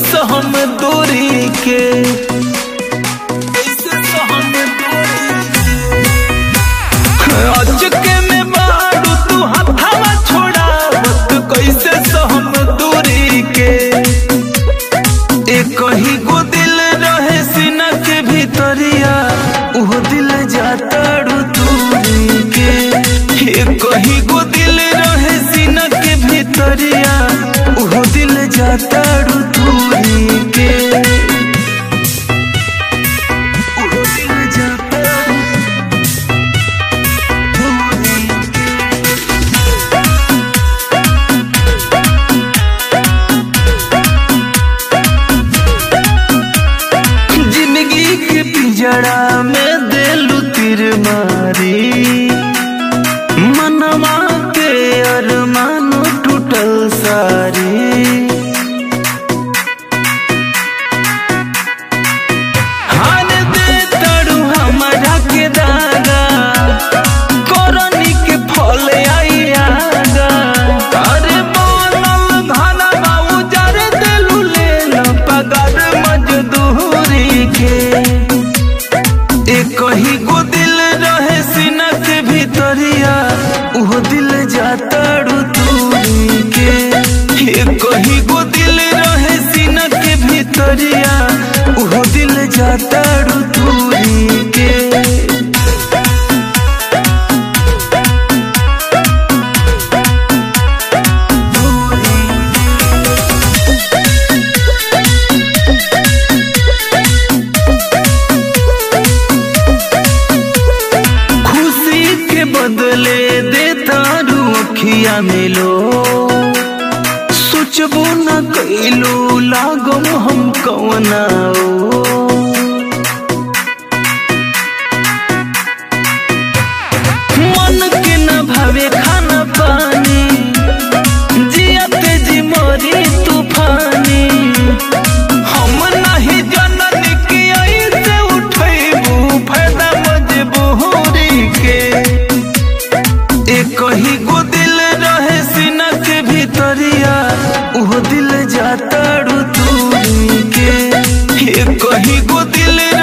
सहम दूरी के कैसे सहम दूरी के अचके में बाड़ू तू हथवा छोड़ावत कैसे सहम दूरी के एक ही गो दिल रहे सीना के भीतरिया उहो दिल जाताड़ू दूरी के एक ही गो दिल रहे सीना के भीतरिया उहो दिल जाताड़ू दूरी के उहो दिल जाताड़ू दूरी जिंदगी के पिजड़ा में देलू तिर मारी मनवा के अरमानो टूटल सारी हार दे तड़ू हमारा के दागा करनी के फल आई आगा अरे बनल घना बाबू जर देलू ले न पगार मजदूरी के एक ही गो दिल रहे सीना के भीतरिया उहो दिल जाताड़ू दूरी के एक ही गो दिल रहे सीना के भीतरिया उहो दिल जाताड़ू दूरी के खुशी के बदले देता रुखिया मिलो सोचबो न कैलू लागम हम कवना मन के न भावे खाना पानी जियते जी मोरी तूफानी हम नहीं जननी की ऐसे उठैबू फायदा मजबूरी के एक ही गो दिल रहे सीना के भीतरिया उहो दिल जाताड़ू दूरी के एक ही गो दिल